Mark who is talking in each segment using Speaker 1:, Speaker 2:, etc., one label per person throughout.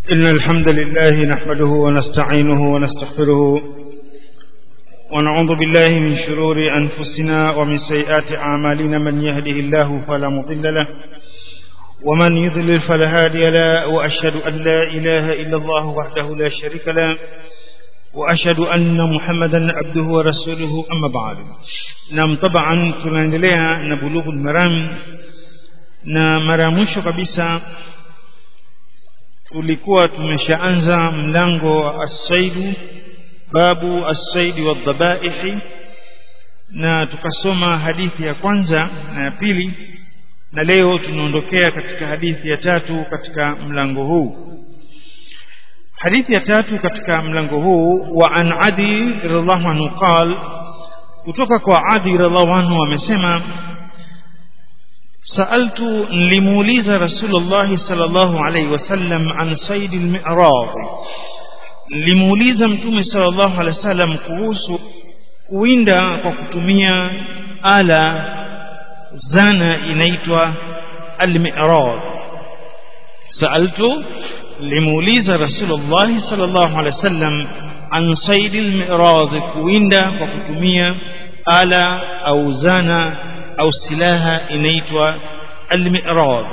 Speaker 1: إن الحمد لله نحمده ونستعينه ونستغفره ونعوذ بالله من شرور أنفسنا ومن سيئات أعمالنا من يهده الله فلا مضل له ومن يضلل فلا هادي له وأشهد أن لا إله إلا الله وحده لا شريك له وأشهد أن محمدا عبده ورسوله أما بعد نعم طبعا tunaendelea na bulughul maram na mara mwisho kabisa tulikuwa tumeshaanza mlango wa as-saidu babu as-saidi wadhabaihi na tukasoma hadithi ya kwanza na ya pili na leo tunaondokea katika hadithi ya tatu katika mlango huu hadithi ya tatu katika mlango huu wa an adi radhiallahu anhu qal kutoka kwa adi radhiallahu anhu amesema سألت لموليز رسول الله صلى الله عليه وسلم عن صيد المعراض لموليز متوم صلى الله عليه وسلم kuhusu kuwinda kwa kutumia ala zana inaitwa al-mi'rad سألت لموليز رسول الله صلى الله عليه وسلم عن صيد المعراض kuwinda kwa kutumia ala au zana au silaha inaitwa al-mi'rad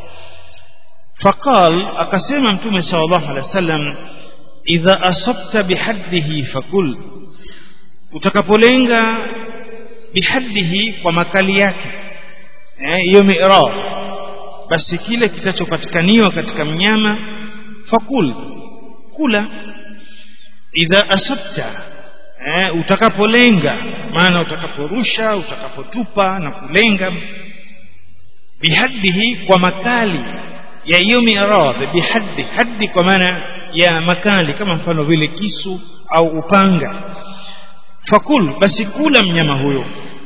Speaker 1: faqal akasema mtume sallallahu alaihi wasallam idha asabta bihaddihi fakul utakapolenga bihaddihi kwa makali yake hiyo eh, mi'rad basi kile kitachopatikaniwa katika mnyama fakul kula idha asabta eh, utakapolenga maana utakaporusha utakapotupa na kulenga bihaddihi kwa makali ya hiyo miradhi bihaddi haddi kwa maana ya makali kama mfano vile kisu au upanga fakul basi kula mnyama huyo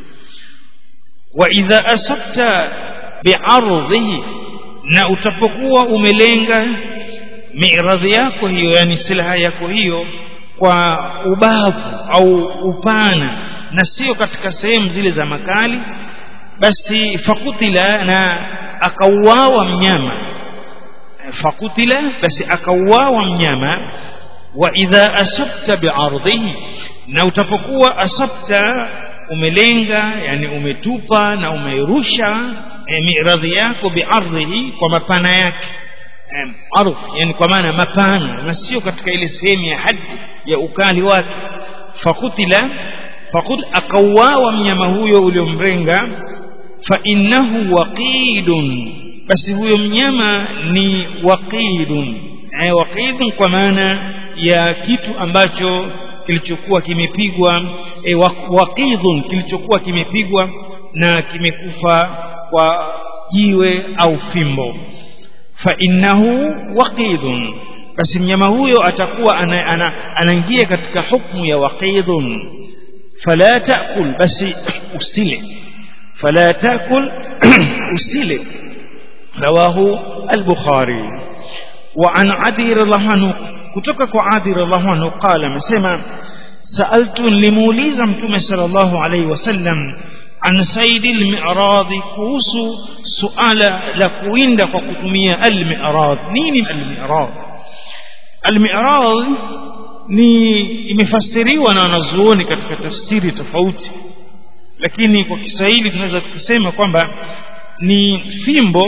Speaker 1: wa idha asabta bi'ardhihi na utapokuwa umelenga miradhi yako hiyo yani silaha yako hiyo kwa ubavu au upana na sio katika sehemu zile za makali basi fakutila na akauawa mnyama fakutila basi akauawa mnyama wa idha asabta bi'ardhihi na utapokuwa asabta umelenga yani umetupa na umerusha e, miradhi yako bi'ardhihi kwa mapana yake ardh yani kwa maana mapana na sio katika ile sehemu ya haddi ya ukali wake fakutila fakut akauawa mnyama huyo uliomrenga fa innahu waqidun basi huyo mnyama ni waqidun eh, waqidun kwa maana ya kitu ambacho kilichokuwa kimepigwa eh, waqidun kilichokuwa kimepigwa na kimekufa kwa jiwe au fimbo fa innahu waqidun basi mnyama huyo atakuwa anaingia ana, ana katika hukmu ya waqidun fala taakul basi usile fala taakul usile rawahu al-bukhari wa an adi radhiallahu anhu kutoka kwa adi radhiallahu anhu qala amesema sa'altu limuuliza mtume sallallahu alayhi wasallam an saidi al-mi'rad kuhusu suala la kuwinda kwa kutumia al-mi'rad nini al-mi'rad al-mi'rad ni imefasiriwa na wanazuoni katika tafsiri tofauti lakini kwa Kiswahili tunaweza kusema kwamba ni fimbo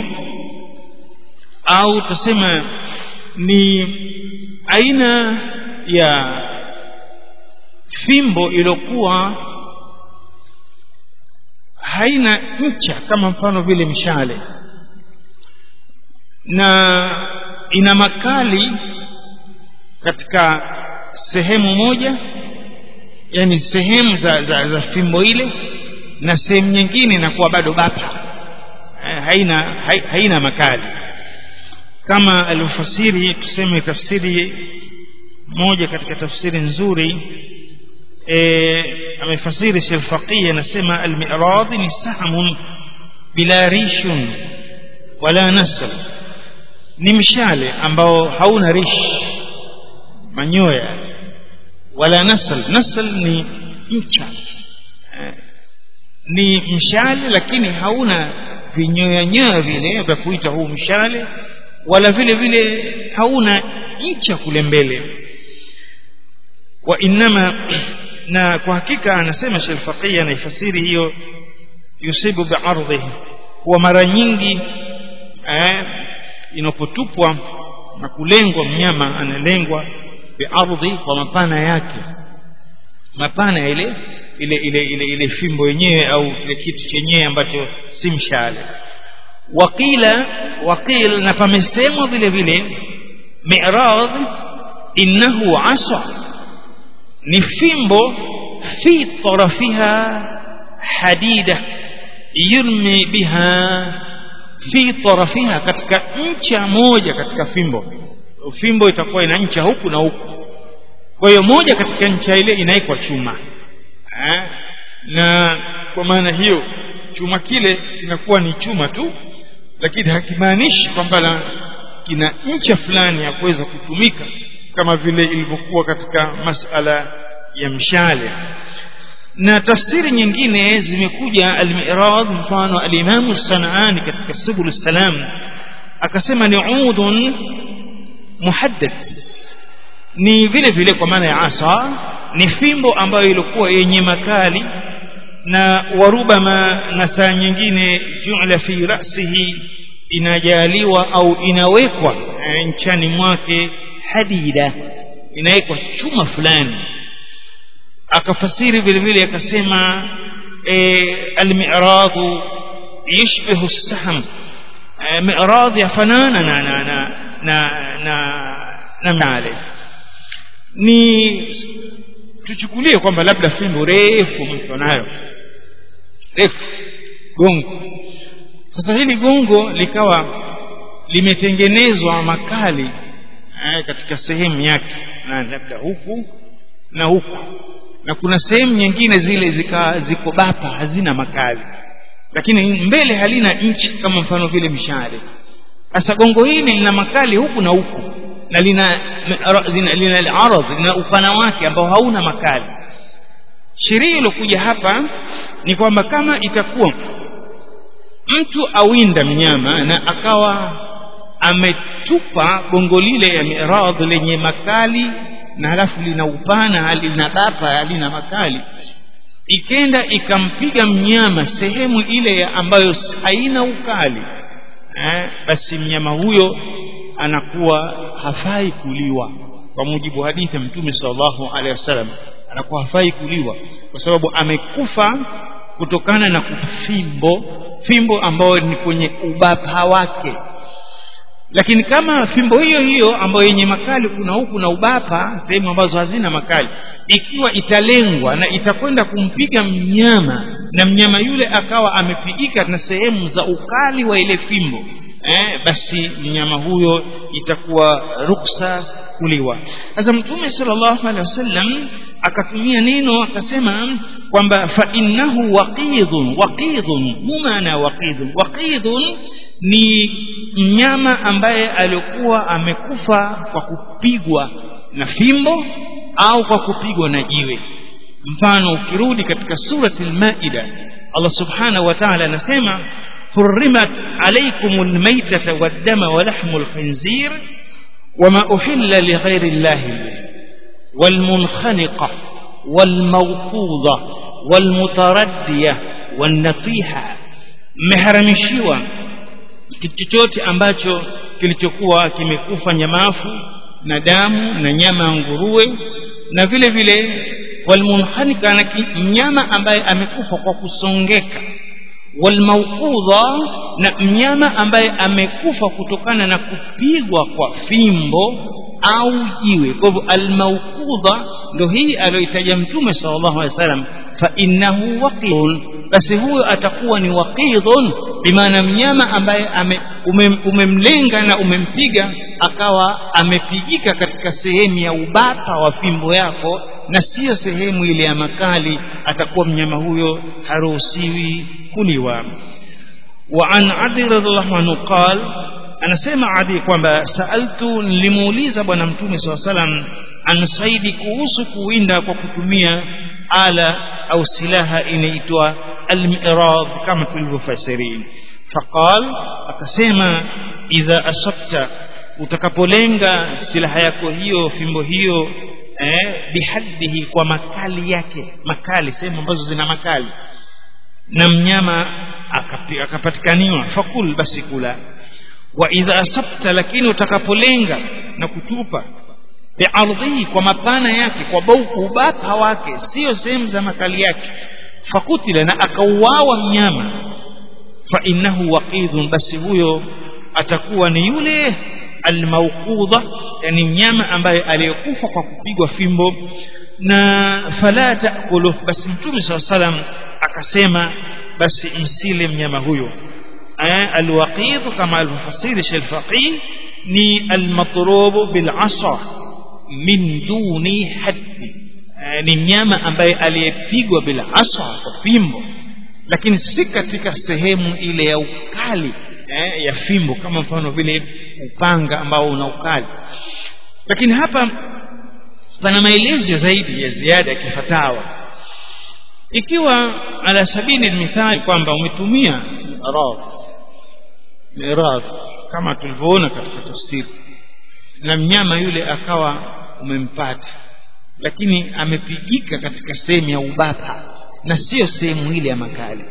Speaker 1: au tuseme ni aina ya fimbo iliyokuwa haina ncha kama mfano vile mshale na ina makali katika sehemu moja yani sehemu za, za, za fimbo ile na sehemu nyingine inakuwa bado bapa haina ha, haina makali kama alivyofasiri tuseme tafsiri moja katika tafsiri nzuri e, amefasiri Sheikh Faqih anasema al-mi'rad ni sahmun bila rishun wala nasl ni mshale ambao hauna rish manyoya wala nasl nasl ni mcha ni mshale lakini hauna vinyoya nyoya vile vya kuita huu mshale wala vile vile hauna ncha kule mbele wa innama na kwa hakika anasema Sheikh Faqih anaifasiri hiyo yusibu bi'ardhihi kuwa mara nyingi eh, inapotupwa na kulengwa mnyama analengwa bi'ardhi kwa mapana yake mapana ya ile ile ile ile, ile fimbo yenyewe au kile kitu chenyewe ambacho si mshale waqila waqil na pamesemwa vile vile mi'rad innahu asa ni fimbo fi tarafiha hadida yurmi biha fi tarafiha katika ncha moja katika fimbo fimbo itakuwa ina ncha huku na huku kwa hiyo moja katika ncha ile inaikwa chuma eh? na kwa maana hiyo chuma kile kinakuwa ni chuma tu lakini hakimaanishi kwamba kina ncha fulani ya kuweza kutumika kama vile ilivyokuwa katika masala ya mshale na tafsiri nyingine zimekuja al-mi'rad mfano al-Imam Sanaani katika Subul Salam akasema ni udhun muhaddath ni vile vile kwa maana ya asa ni fimbo ambayo ilikuwa yenye makali na warubama na saa nyingine ju'la fi ra'sihi inajaliwa au inawekwa nchani mwake hadida inawekwa chuma fulani akafasiri vile vile akasema e, almiradu yashbihu as-sahm e, mirad yafanana na na na na na, na male ni tuchukulie kwamba labda fimbo refu mtu nayo refu gongo sasa hili gongo likawa limetengenezwa makali eh, katika sehemu yake na labda huku na huku na kuna sehemu nyingine zile zika ziko bapa hazina makali lakini mbele halina nchi kama mfano vile mshale sasa gongo hili lina makali huku na huku na lina lina, lina al-arad lina upana wake ambao hauna makali sheria iliyokuja hapa ni kwamba kama itakuwa mtu awinda mnyama na akawa ametupa gongo lile ya miradh lenye makali na halafu lina upana lina bapa halina makali ikenda ikampiga mnyama sehemu ile ambayo haina ukali eh, basi mnyama huyo anakuwa hafai kuliwa kwa mujibu wa hadithi ya mtume sallallahu alaihi wasallam anakuwa hafai kuliwa kwa sababu amekufa kutokana na fimbo fimbo ambayo ni kwenye ubapa wake lakini kama fimbo hiyo hiyo ambayo yenye makali kuna huku na ubapa sehemu ambazo hazina makali ikiwa italengwa na itakwenda kumpiga mnyama na mnyama yule akawa amepigika na sehemu za ukali wa ile fimbo eh, basi mnyama huyo itakuwa ruksa kuliwa sasa mtume sallallahu alaihi wasallam akatumia neno akasema kwamba fa innahu waqidun waqidun mumana waqidun waqidun ni mnyama ambaye alikuwa amekufa kwa kupigwa na fimbo au kwa kupigwa na jiwe mfano ukirudi katika surati al-maida Allah subhanahu wa ta'ala anasema حرمت عليكم الميتة والدم ولحم الخنزير وما أحل لغير الله والمنخنقة والموقوضة والمتردية والنطيحة مهرمشيوا kitu chochote ambacho kilichokuwa kimekufa nyamafu na damu na nyama ya nguruwe na vile vile walmunhanika na mnyama ambaye amekufa kwa kusongeka walmauqudha na mnyama ambaye amekufa kutokana na kupigwa kwa fimbo au jiwe kwa hivyo almauqudha ndio hii aliyoitaja mtume sallallahu alaihi wasallam fa innahu waqidun basi huyo atakuwa ni waqidun bimaana mnyama ambaye ame, umem, umemlenga na umempiga akawa amepigika katika sehemu ya ubapa wa fimbo yako na siyo sehemu ile ya makali atakuwa mnyama huyo haruhusiwi kuliwa wa an adi radhiallahu anhu qal anasema adi kwamba saaltu nilimuuliza bwana mtume saa salam an saidi kuhusu kuwinda kwa kutumia ala au silaha inaitwa almirad kama tulivyofasirini faqal akasema idha asabta utakapolenga silaha yako hiyo fimbo hiyo eh, bihaddihi kwa makali yake makali sehemu ambazo zina makali na mnyama akapi- akapatikaniwa fakul basi kula wa idha asabta lakini utakapolenga na kutupa biardhihi kwa mapana yake kwa bau ubapa wake sio sehemu za makali yake fakutila na akauawa mnyama fa innahu waqidhun basi huyo atakuwa ni yule almauqudha yani mnyama ambaye aliyekufa kwa kupigwa fimbo na fala taakulu basi mtume saa salam akasema basi msile mnyama huyo eh, alwaqidh kama alivyofasiri Sheikh Faqih ni almatrubu bilasa min duni haddi eh, ni mnyama ambaye aliyepigwa bilasa kwa fimbo lakini si katika sehemu ile ya ukali eh, ya fimbo kama mfano vile upanga ambao una ukali lakini hapa pana maelezo zaidi ya ziada ya kifatawa ikiwa ala sabili mithali kwamba umetumia miradh miradh kama tulivyoona katika tafsiri na mnyama yule akawa umempata lakini amepigika katika sehemu ya ubapa na sio sehemu ile ya makali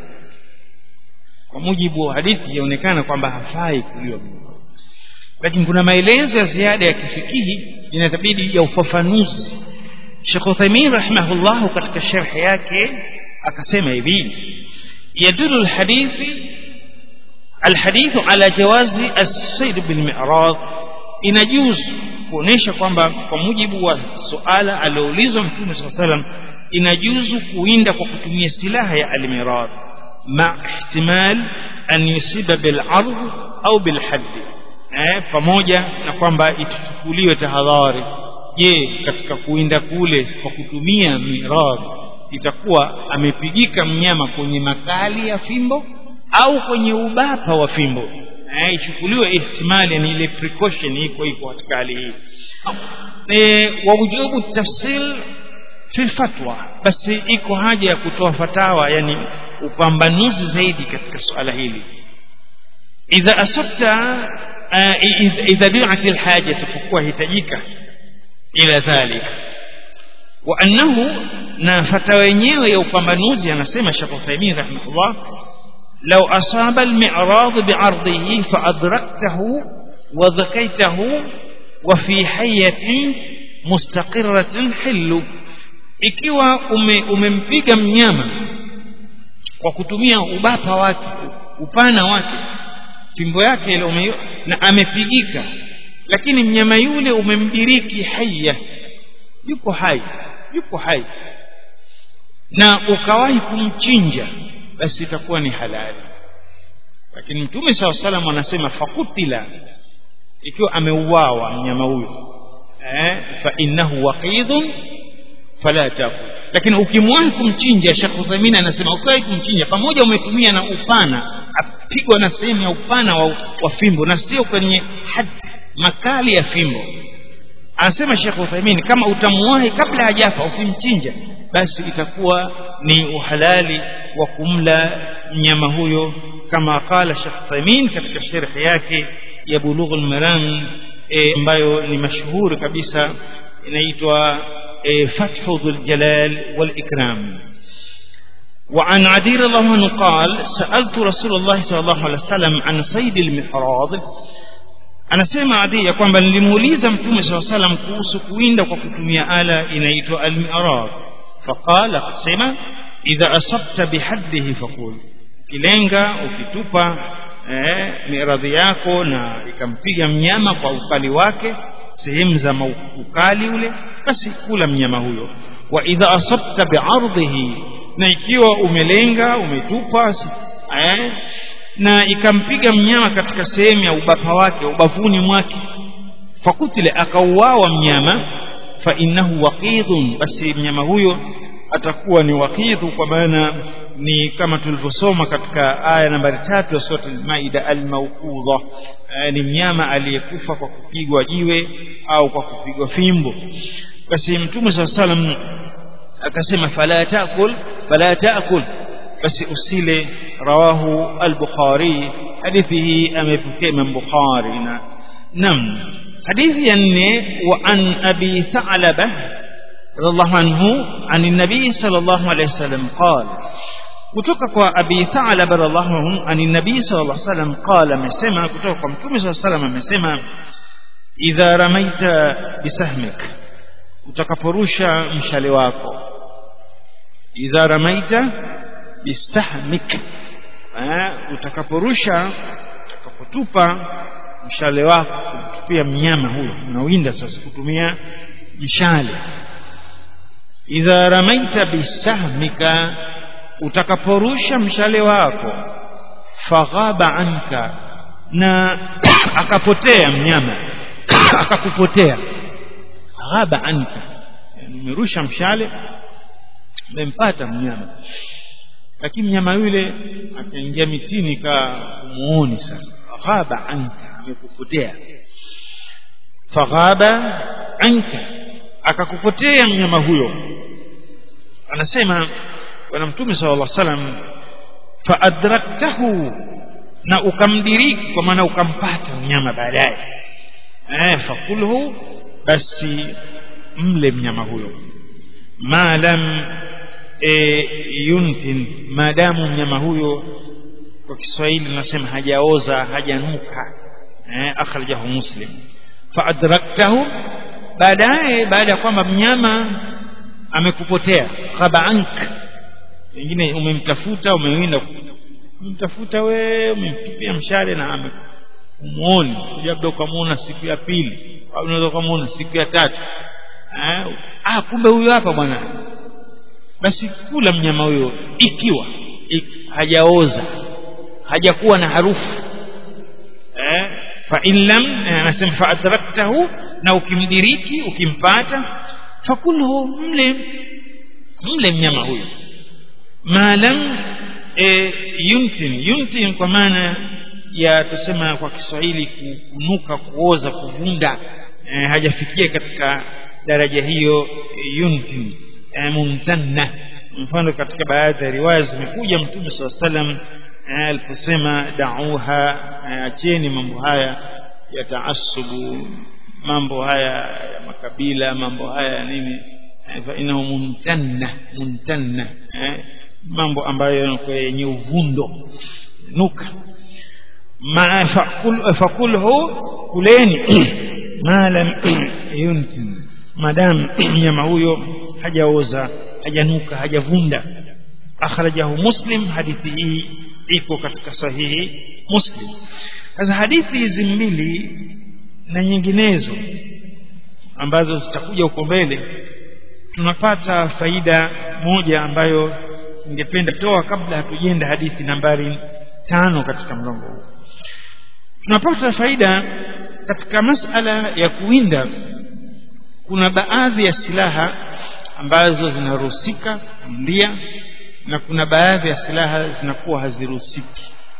Speaker 1: kwa mujibu wa hadithi yaonekana kwamba hafai kuliwa lakini kuna maelezo ya ziada ya kifikihi inatabidi ya ufafanuzi Sheikh Uthaymeen rahimahullah katika sharh yake akasema hivi yadullu alhadithi alhadithu ala jawazi as-sayd bil mi'rad inajuzu kuonesha kwamba kwa mujibu wa suala alioulizwa mtume sallallahu alaihi wasallam inajuzu kuwinda kwa kutumia silaha ya al-mirad ma ihtimal an yusiba bil ardh au bil hadd eh pamoja na kwamba ituchukuliwe tahadhari je katika kuwinda kule kwa kutumia mirad itakuwa amepigika mnyama kwenye makali ya fimbo au kwenye ubapa wa fimbo eh ichukuliwe ihtimali ni ile precaution iko iko katika hali hii eh wa wujubu tafsil fi fatwa basi iko haja ya kutoa fatawa yani upambanuzi zaidi katika suala hili idha asabta idha du'at alhaja takuwa hitajika ila dhalika wa annahu na fatawa yenyewe ya upambanuzi anasema Sheikh Uthaymeen rahimahullah لو أصاب المعراض بعرضه فأدركته وذكيته وفي حية مستقرة حل ikiwa ume, umempiga mnyama kwa kutumia ubapa wake upana wake fimbo yake ile ume, na amepigika lakini mnyama yule umemdiriki haya yuko hai yuko hai na ukawahi kumchinja basi itakuwa ni halali lakini mtume saw salam anasema fakutila ikiwa ameuawa mnyama huyo eh fa innahu waqidun fala takul lakini ukimwahi kumchinja Sheikh Uthaymeen anasema ukiwahi kumchinja pamoja umetumia na upana apigwa na sehemu ya upana wa, wa fimbo na sio kwenye had makali ya fimbo anasema Sheikh Uthaymeen kama utamuwahi kabla hajafa ukimchinja basi itakuwa ni uhalali wa kumla mnyama huyo kama qala Sheikh Uthaymeen katika sharh yake ya Bulughul Maram ambayo e, ni mashuhuri kabisa inaitwa e, Fathu Dhul Jalal wal Ikram وعن عدي رضي الله عنه قال سألت رسول الله صلى الله عليه وسلم عن صيد المحراض anasema adi ya kwamba nilimuuliza mtume saa salam kuhusu kuwinda kwa kutumia ala inaitwa almirad faqala akasema idha asabta bihaddihi faqul kilenga ukitupa eh, miradhi yako na ikampiga mnyama kwa ukali wake sehemu za ukali ule basi kula mnyama huyo wa idha asabta biardhihi na ikiwa umelenga umetupa eh, na ikampiga mnyama katika sehemu ya ubapa wake ubavuni mwake fakutile akauawa mnyama fa innahu waqidhun basi mnyama huyo atakuwa ni waqidhu kwa maana ni kama tulivyosoma katika aya nambari tatu ya sura al-Maida al-mawqudha ni mnyama aliyekufa kwa kupigwa jiwe au kwa kupigwa fimbo basi mtume saa salam akasema fala taakul fala taakul basi usile rawahu al-Bukhari hadithi hii amepokea Imam Bukhari na نعم حديث يني وعن أبي ثعلبة رضي الله عنه عن النبي صلى الله عليه وسلم قال kutoka kwa abi thalaba radhiallahu anhu ani nabii sallallahu alaihi wasallam qala amesema kutoka kwa mtume sallallahu alaihi wasallam amesema idha ramaita bisahmik utakaporusha mshale wako idha ramaita bisahmik utakaporusha utakapotupa mshale wako kumtupia mnyama huyo unawinda sasa kutumia mshale idha ramaita bisahmika utakaporusha mshale wako faghaba anka na akapotea mnyama akakupotea ghaba anka nimerusha mshale umempata mnyama lakini mnyama yule akaingia mitini ka umuoni sasa ghaba anka amekupotea faghaba anka akakupotea mnyama huyo anasema bwana mtume sallallahu alaihi wasallam faadraktahu na ukamdiriki kwa maana ukampata mnyama baadaye eh fakulhu basi mle mnyama huyo ma lam e, yuntin maadamu mnyama huyo kwa Kiswahili nasema hajaoza hajanuka eh akhrajahu muslim faadraktahu baadaye baada ya kwamba mnyama amekupotea khaba anka pengine umemtafuta umewinda umemtafuta we umemtupia mshale na umuoni labda ukamuona siku ya pili au unaweza ukamuona siku ya tatu eh ah kumbe huyo hapa bwana basi kula mnyama huyo ikiwa hajaoza hajakuwa na harufu eh fa in lam anasema fa adraktahu na ukimdiriki ukimpata fakulhu mle mle mnyama huyo maalam e, yuntin yuntin kwa maana ya tusema kwa Kiswahili kunuka kuoza kuvunda e, hajafikia katika daraja hiyo e, yuntin e, mumtanna mfano katika baadhi ya riwaya zimekuja mtume saa salam aliposema dauha acheni mambo haya ya taasubu mambo haya ya makabila mambo haya ya nini fa inahu muntanna muntanna eh, mambo ambayo yenye uvundo nuka ma fakul fakulhu kuleni ma lam yuntin madam nyama huyo hajaoza hajanuka hajavunda akhrajahu muslim hadithi hii iko katika sahihi muslim sasa hadithi hizi mbili na nyinginezo ambazo zitakuja huko mbele tunapata faida moja ambayo ningependa toa kabla hatujenda hadithi nambari tano katika mlango huu tunapata faida katika masala ya kuwinda kuna baadhi ya silaha ambazo zinaruhusika kuindia na kuna baadhi ya silaha zinakuwa haziruhusiki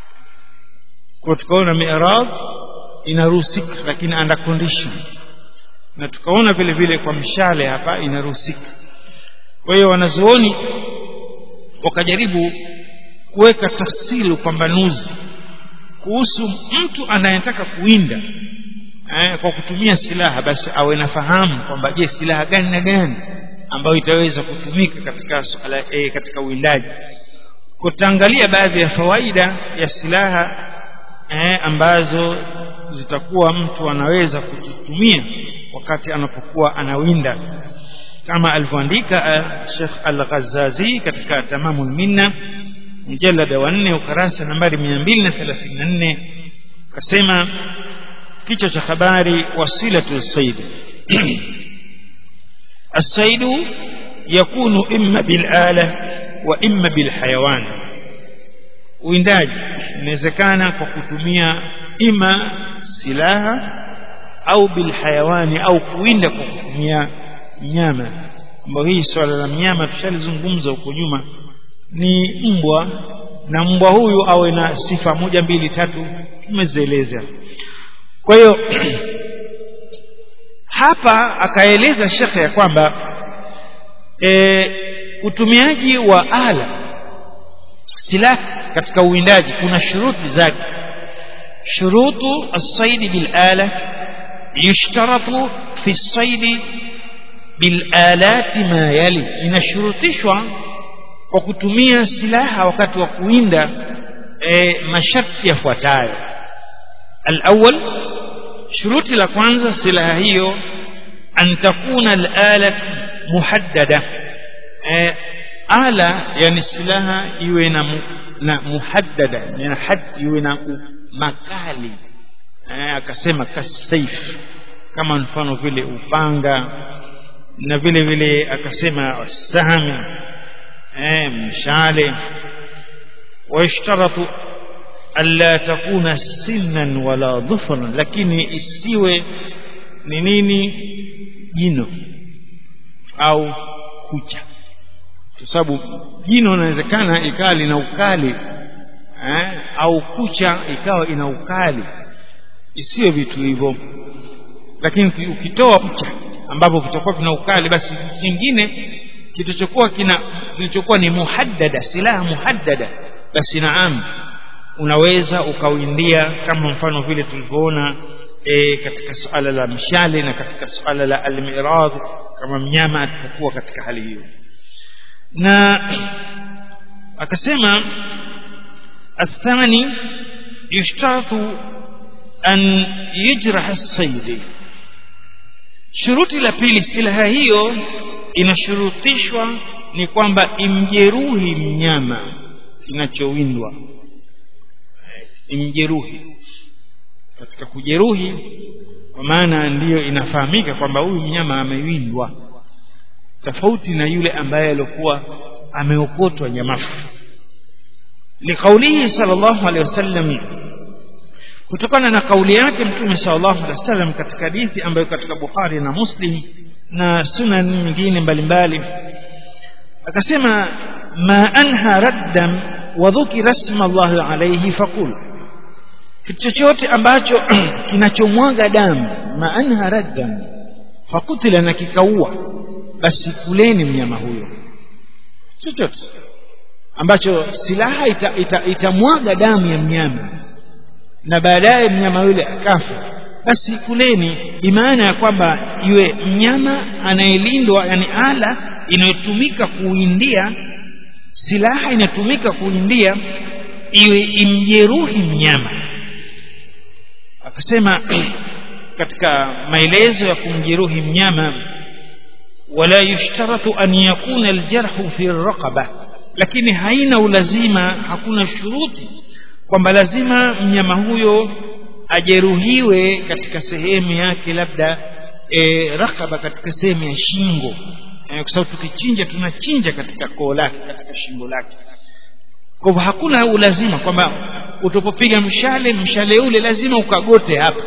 Speaker 1: kwa tukaona mi'raj inaruhusika lakini under condition na tukaona vile vile kwa mshale hapa inaruhusika kwa hiyo wanazuoni wakajaribu kuweka tafsiri upambanuzi kuhusu mtu anayetaka kuwinda eh, kwa kutumia silaha basi awe nafahamu kwamba je silaha gani na gani ambayo itaweza kutumika katika suala eh, katika uwindaji kutaangalia baadhi ya fawaida ya silaha eh, ambazo zitakuwa mtu anaweza kuzitumia wakati anapokuwa anawinda kama alivyoandika Sheikh Al-Ghazazi katika Tamamul Minna mjalada wa 4 ukarasa nambari 234 kasema kichwa cha habari wasilatu sayd الصيد يكون إما بالآلة وإما بالحيوان uwindaji inawezekana kwa kutumia ima silaha au bilhayawani au kuwinda kwa kutumia mnyama ambayo hii swala la mnyama tushalizungumza huko nyuma ni mbwa na mbwa huyu awe na sifa moja mbili tatu tumezieleza kwa hiyo hapa akaeleza shekhe ya kwamba e, utumiaji wa ala silaha katika uwindaji kuna shuruti zake shurutu as-sayd bil ala yushtaratu fi saidi bilalati ma yali inashurutishwa kwa kutumia silaha wakati wa kuinda e, masharti yafuatayo alawal shuruti la kwanza silaha hiyo an takuna alalat muhaddada e, ala yani silaha iwe na, mu, na muhaddada yani had iwe na makali e, akasema kasaif kama mfano vile upanga na vile vile akasema sahami eh, mshale ويشترط ألا تكون سنا ولا ظفرا lakini isiwe ni nini jino au kucha kwa sababu jino inawezekana ikawa lina ukali eh, au kucha ikawa ina ukali isiwe vitu hivyo lakini ukitoa kucha ambapo kitakuwa kina ukali basi kingine kitachokuwa kina kilichokuwa ni muhaddada silaha muhaddada basi naam unaweza ukawindia kama mfano vile tulivyoona e, katika suala la mshale na katika suala la almirad kama mnyama atakuwa katika hali hiyo na akasema الثاني يشترط أن يجرح الصيد shuruti la pili silaha hiyo inashurutishwa ni kwamba imjeruhi mnyama kinachowindwa imjeruhi katika kujeruhi kwa maana ndiyo inafahamika kwamba huyu mnyama amewindwa tofauti na yule ambaye alikuwa ameokotwa nyamafu liqaulihi sallallahu alaihi wasallam kutokana na kauli yake mtume sallallahu alaihi wasallam katika hadithi ambayo katika Bukhari na Muslim na sunan nyingine mbalimbali akasema ma anha raddan wa dhukira isma Allah alayhi faqul kitu chochote ambacho kinachomwaga damu ma anha raddan fakutila na kikaua basi kuleni mnyama huyo chochote ambacho silaha itamwaga ita, ita damu ya mnyama na baadaye mnyama yule akafa basi kuleni bimaana ya kwamba iwe mnyama anayelindwa yani ala inayotumika kuindia silaha inatumika kuindia iwe imjeruhi mnyama akasema katika maelezo ya kumjeruhi mnyama wala yushtaratu an yakuna aljarhu fi raqaba lakini haina ulazima hakuna shuruti kwamba lazima mnyama huyo ajeruhiwe katika sehemu yake labda e, rakaba katika sehemu ya shingo e, kwa sababu tukichinja tunachinja katika koo lake katika shingo lake kwa hivyo hakuna ulazima kwamba utapopiga mshale mshale ule lazima ukagote hapa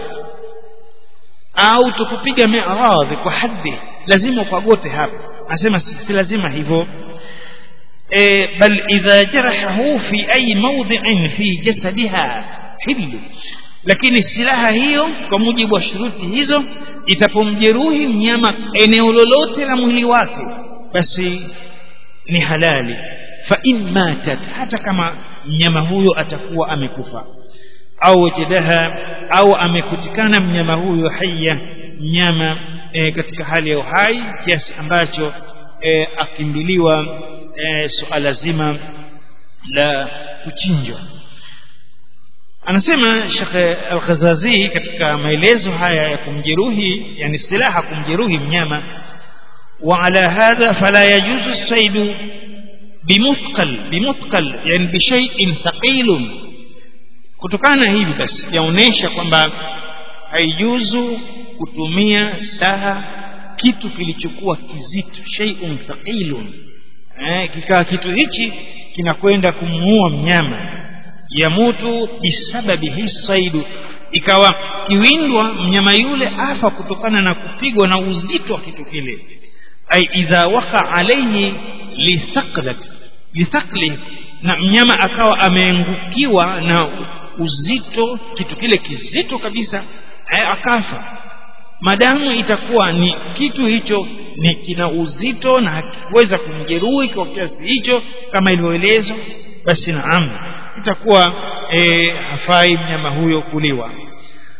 Speaker 1: au utapopiga miradhi kwa haddi lazima ukagote hapa anasema si, si lazima hivyo e, bal idha jarahahu fi ayi mawdhi'in fi jasadiha hillu lakini silaha hiyo kwa mujibu wa shuruti hizo itapomjeruhi mnyama eneo lolote la mwili wake basi ni halali fa in matat hata kama mnyama huyo atakuwa amekufa au wajadaha au amekutikana mnyama huyo haya mnyama e, katika hali ya uhai kiasi ambacho e, akimbiliwa e, suala zima la kuchinjwa anasema Sheikh Al-Ghazazi katika maelezo haya ya kumjeruhi yani silaha kumjeruhi mnyama wa ala hadha fala yajuzu as-sayd bimuthqal bimuthqal yani bi shay'in thaqilun kutokana hivi basi yaonesha kwamba haijuzu kutumia saha kitu kilichokuwa kizito shay'un thaqilun eh kikawa kitu hichi kinakwenda kumuua mnyama yamutu bisababi hisaidu ikawa kiwindwa mnyama yule afa kutokana na kupigwa na uzito wa kitu kile ai idha waka alayhi lithaqlat lithaqli na mnyama akawa ameengukiwa na uzito kitu kile kizito kabisa akafa madamu itakuwa ni kitu hicho ni kina uzito na hakiweza kumjeruhi kwa kiasi hicho kama ilivyoelezwa basi naam itakuwa e, hafai mnyama huyo kuliwa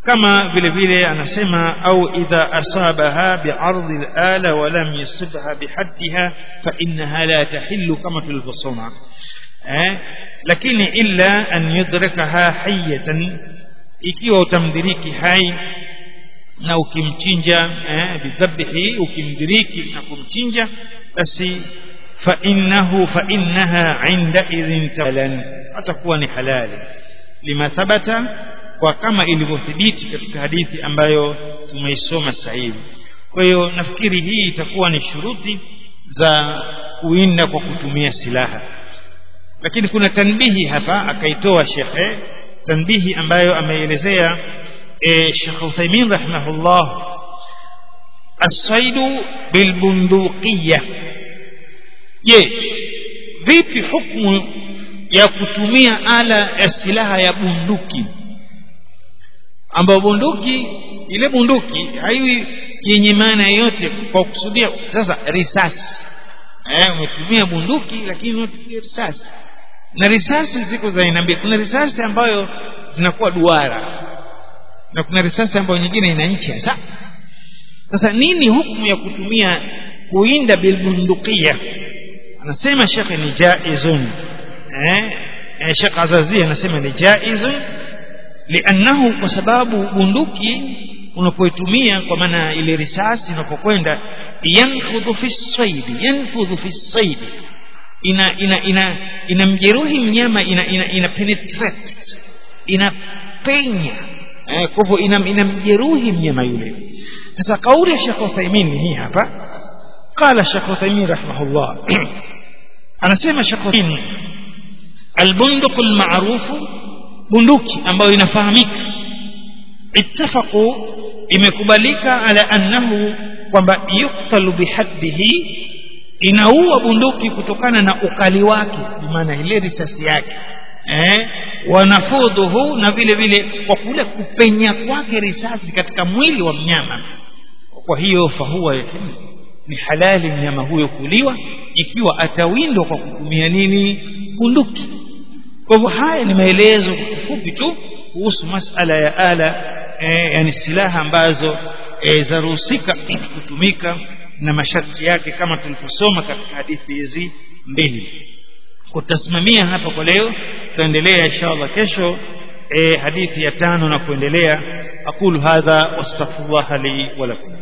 Speaker 1: kama vile vile anasema au idha asabaha bi'ardhi al-ala wa lam yusibha bihaddiha fa innaha la tahillu kama tulivyosoma eh lakini illa an yudrakaha hayatan ikiwa utamdiriki hai na ukimchinja eh bidhabihi ukimdiriki na kumchinja basi fa innahu fa innaha inda idhin talan atakuwa ni halali lima thabata kwa kama ilivyothibiti katika hadithi ambayo tumeisoma sasa hivi kwa hiyo nafikiri hii itakuwa ni shuruti za kuinda kwa kutumia silaha lakini kuna tanbihi hapa akaitoa shekhe tanbihi ambayo ameelezea e, Sheikh Uthaymeen rahimahullah as-saidu bilbunduqiyya je vipi hukumu ya kutumia ala ya silaha ya bunduki ambayo bunduki ile bunduki haiwi yenye maana yoyote kwa kusudia sasa risasi eh umetumia bunduki lakini unatumia risasi na risasi ziko za aina mbili kuna risasi ambayo zinakuwa duara na kuna risasi ambayo nyingine ina nchi hasa sasa nini hukumu ya kutumia kuinda bilbundukia anasema shekhe ni jaizun eh Sheikh Azazi anasema ni jaizun liannahu kwa sababu bunduki unapoitumia kwa maana ile risasi unapokwenda yanfudhu fi saidi yanfudhu fi saidi ina ina ina inamjeruhi mnyama ina ina, ina penetrate inapenya eh, kwa hivyo ina, inamjeruhi mnyama yule sasa kauli ya Sheikh Uthaymeen hii hapa qala Sheikh Uthaymeen rahimahullah anasema Sheikh Uthaymeen albunduq almaruf bunduki ambayo inafahamika ittafaqu imekubalika ala annahu kwamba yuktalu bihaddihi inaua bunduki kutokana na ukali wake maana ile risasi yake eh wanafudhuhu na vile vile kwa kule kupenya kwake risasi katika mwili wa mnyama kwa hiyo fahuwa ni halali mnyama huyo kuliwa ikiwa atawindwa kwa kutumia nini bunduki kwa hivyo haya ni maelezo fupi tu kuhusu masala ya ala e, yani silaha ambazo e, zaruhusika kutumika na masharti yake kama tulivyosoma katika hadithi hizi mbili kutasimamia hapa kwa leo tutaendelea inshallah kesho e, hadithi ya tano na kuendelea aqulu hadha wastaghfirullah li wa lakum